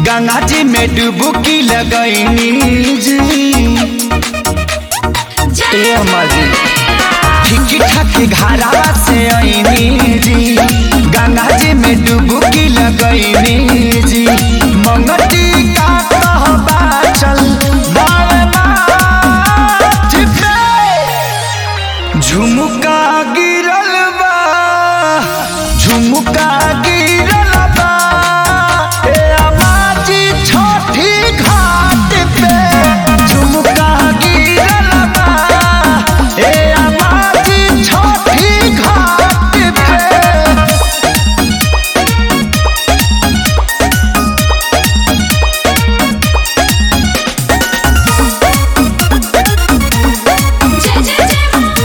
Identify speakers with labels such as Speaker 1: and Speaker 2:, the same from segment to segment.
Speaker 1: गंगा जी में डुबकी लगैनी जी ए अम्मा जी ठीक ठाक घरावा से आईनी जी गंगा जी में डुबकी लगैनी जी मंगती का कहबा चल बावे माथ पे झुमका गिरल बा झुमका गिरल बा ए अमाजी छोटी घाट पे झुमका गिरल बा ए अमाजी छोटी घाट पे
Speaker 2: जय जय जय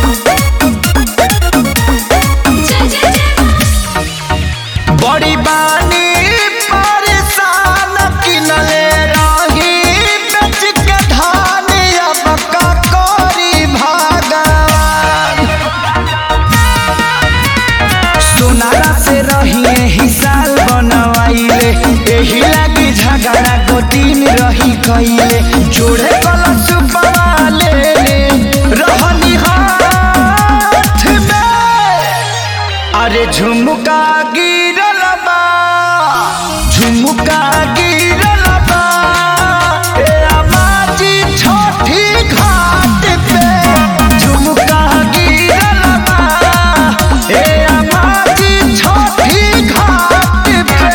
Speaker 2: जय जय जय
Speaker 1: बड़ी बानी परेशान किनले रही बेच के धान अब का करी भगवान सोनारा से रहिए हिसाल बनवाइले एही लागी झगड़ा गोतीन रही कइले जोड़े कलश पवाले रहनी हाथ में अरे झुमका गिरल बा झुमका गिरल बा ए अमाजी छोटी घाट पे झुमका गिरल बा ए अमाजी छोटी घाट पे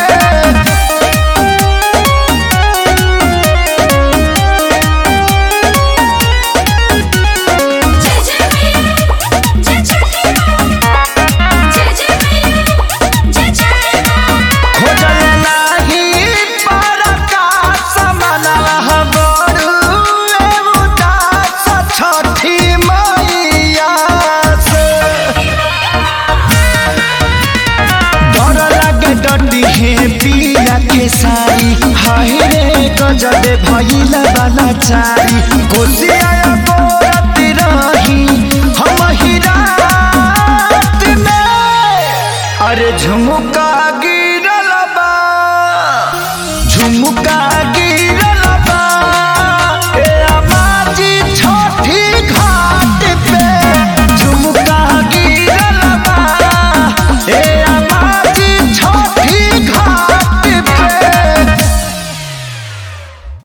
Speaker 2: जय जय मैया जय छठी माँ जय जय मैया जय छठी माँ
Speaker 1: खोजल नाही परका समनवा बड़ू उदास छठी मैया से डर लागे डटी है पिया के सारी हाय रे गजबे भइल वाला चारी कोसिया गोरत रही हम ही रात में अरे झुमका गिरल बा झुमका